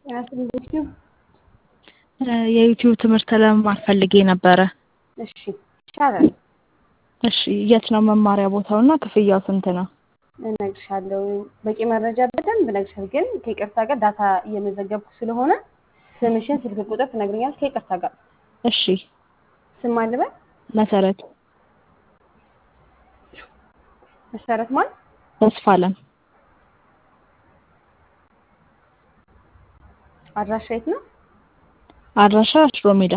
ዩቲዩብ የዩቲዩብ ትምህርት ለመማር ፈልጌ ነበረ። እሺ ይቻላል። እሺ የት ነው መማሪያ ቦታው እና ክፍያው ስንት ነው? እነግርሻለሁ። በቂ መረጃ በደንብ እነግርሻለሁ። ግን ከይቅርታ ጋር ዳታ እየመዘገብኩ ስለሆነ ስምሽን፣ ስልክ ቁጥር ትነግሪኛለሽ። ከይቅርታ ጋር እሺ ስም ማን ልበል? መሰረት መሰረት ማን? ተስፋለም አድራሻ የት ነው? አድራሻ ሽሮ ሜዳ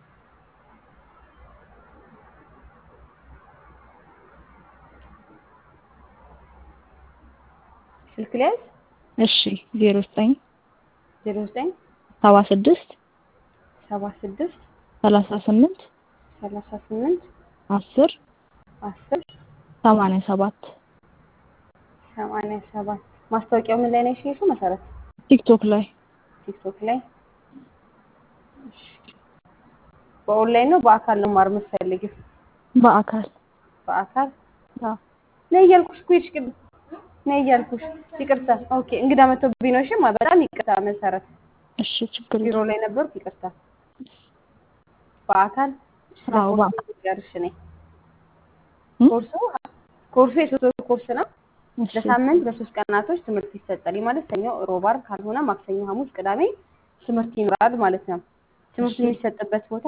ስልክ ሊያዝ እሺ ዜሮ ዘጠኝ ዜሮ ዘጠኝ ሰባ ስድስት ሰባ ስድስት ሰላሳ ስምንት ሰላሳ ስምንት አስር አስር ሰማንያ ሰባት ሰማንያ ሰባት ማስታወቂያው ምን ላይ ነው የሽየሽው? መሰረት ቲክቶክ ላይ ቲክቶክ ላይ እሺ። በኦንላይን ነው በአካል ነው ማር የምትፈልጊው? በአካል በአካል አዎ። ነይ እያልኩሽ እኮ ሄድሽ ቅድም ነይ እያልኩሽ። ይቅርታ ኦኬ። እንግዳ መጥቶብኝ ነው። እሺ ማ በጣም ይቅርታ መሰረት። እሺ ችግር ቢሮ የለም። ላይ ነበርኩ። ይቅርታ። በአካል አዎ፣ በአካል። ጋርሽ ነኝ። እም? ኮርሱ ኮርሱ የሶስት ወር ኮርስ ነው። እሺ በሳምንት በሶስት ቀናቶች ትምህርት ይሰጣል። ይህ ማለት ሰኞ፣ ሮብ፣ ዓርብ ካልሆነ ማክሰኞ፣ ሐሙስ፣ ቅዳሜ ትምህርት ይኖራል ማለት ነው። ትምህርቱ እሺ የሚሰጥበት ቦታ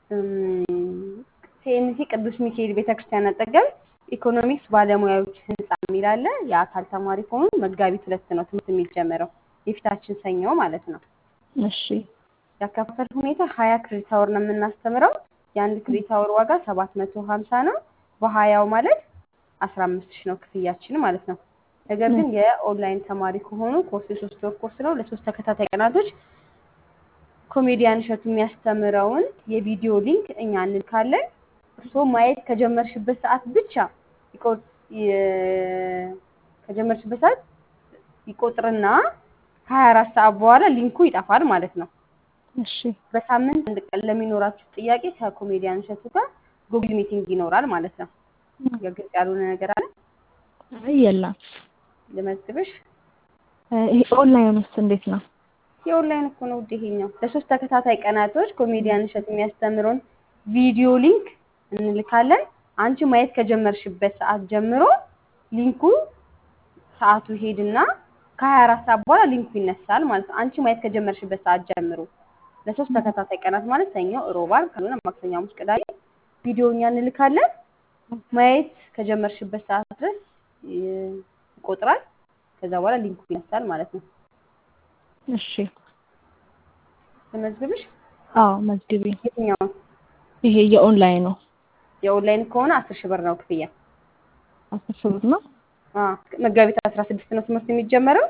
ሲኤምሲ ቅዱስ ሚካኤል ቤተክርስቲያን አጠገብ ኢኮኖሚክስ ባለሙያዎች ህንፃ የሚል አለ። የአካል ተማሪ ከሆኑ መጋቢት ሁለት ነው ትምህርት የሚጀምረው የፊታችን ሰኞ ማለት ነው። እሺ ያከፋፈል ሁኔታ ሀያ ክሬዲት አወር ነው የምናስተምረው። የአንድ ክሬዲት አወር ዋጋ ሰባት መቶ ሀምሳ ነው። በሀያው ማለት አስራ አምስት ሺህ ነው ክፍያችን ማለት ነው። ነገር ግን የኦንላይን ተማሪ ከሆኑ ኮርስ የሶስት ወር ኮርስ ነው። ለሶስት ተከታታይ ቀናቶች ኮሜዲያን እሸቱ የሚያስተምረውን የቪዲዮ ሊንክ እኛ እንልካለን። እርስዎ ማየት ከጀመርሽበት ሰዓት ብቻ ይቆ- የ- ከጀመርሽበት ሰዓት ይቆጥርና ከሀያ አራት ሰዓት በኋላ ሊንኩ ይጠፋል ማለት ነው። እሺ በሳምንት አንድ ቀን ለሚኖራችሁ ጥያቄ ከኮሜዲያን እሸቱ ጋር ጉግል ሚቲንግ ይኖራል ማለት ነው። ግልጽ ያልሆነ ነገር አለ? አይ የለም። ልመዝግብሽ። እ፣ ይሄ ኦንላይን ውስጥ እንዴት ነው? የኦንላይን እኮ ነው ውድ ይሄኛው። ለሶስት ተከታታይ ቀናቶች ኮሜዲያን እሸቱ የሚያስተምረውን ቪዲዮ ሊንክ እንልካለን። አንቺ ማየት ከጀመርሽበት ሰዓት ጀምሮ ሊንኩ ሰዓቱ ሄድና ከሀያ አራት ሰዓት በኋላ ሊንኩ ይነሳል ማለት ነው። አንቺ ማየት ከጀመርሽበት ሰዓት ጀምሮ ለሶስት ተከታታይ ቀናት ማለት ሰኞ፣ ሮብ፣ ዓርብ ካልሆነ ማክሰኞ፣ ሐሙስ፣ ቅዳሜ ቪዲዮ እኛ እንልካለን። ማየት ከጀመርሽበት ሰዓት ድረስ ይ- ይቆጥራል። ከዛ በኋላ ሊንኩ ይነሳል ማለት ነው። እሺ ልመዝግብሽ። አዎ መዝግቢ። የትኛው ይሄ የኦንላይን ነው። የኦንላይን ከሆነ አስር ሺህ ብር ነው ክፍያ። አስር ሺህ ብር ነው። አ፣ መጋቢት አስራ ስድስት ነው ትምህርት የሚጀመረው።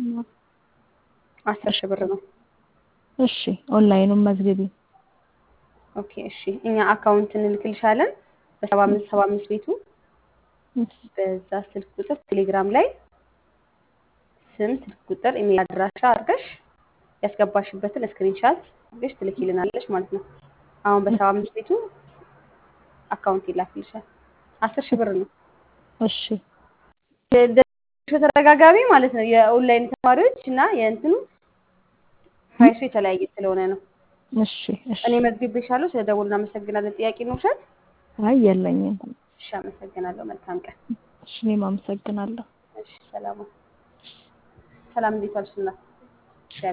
አስር ሺህ ብር ነው። እሺ ኦንላይኑን መዝግቢ። ኦኬ እሺ። እኛ አካውንት እንልክልሻለን በሰባ አምስት ሰባ አምስት ቤቱ በዛ ስልክ ቁጥር ቴሌግራም ላይ ስም፣ ስልክ ቁጥር፣ ኢሜል አድራሻ አድርገሽ ያስገባሽበትን ስክሪንሻት አድርገሽ ትልኪልናለሽ ማለት ነው። አሁን በሰባ አምስት ቤቱ አካውንት ይላክልሻል። አስር ሺህ ብር ነው። እሺ ተደጋጋሚ ማለት ነው። የኦንላይን ተማሪዎች እና የእንትኑ ፕራይሱ የተለያየ ስለሆነ ነው። እሺ እሺ። እኔ መዝግቤሻለሁ። ስለ ደውል እናመሰግናለን። ጥያቄ ነው ውሸት? አይ የለኝም። እሺ፣ አመሰግናለሁ። መልካም ቀን። እሺ እኔም አመሰግናለሁ። እሺ፣ ሰላም ሰላም። እንዴት ዋልሽ እናት?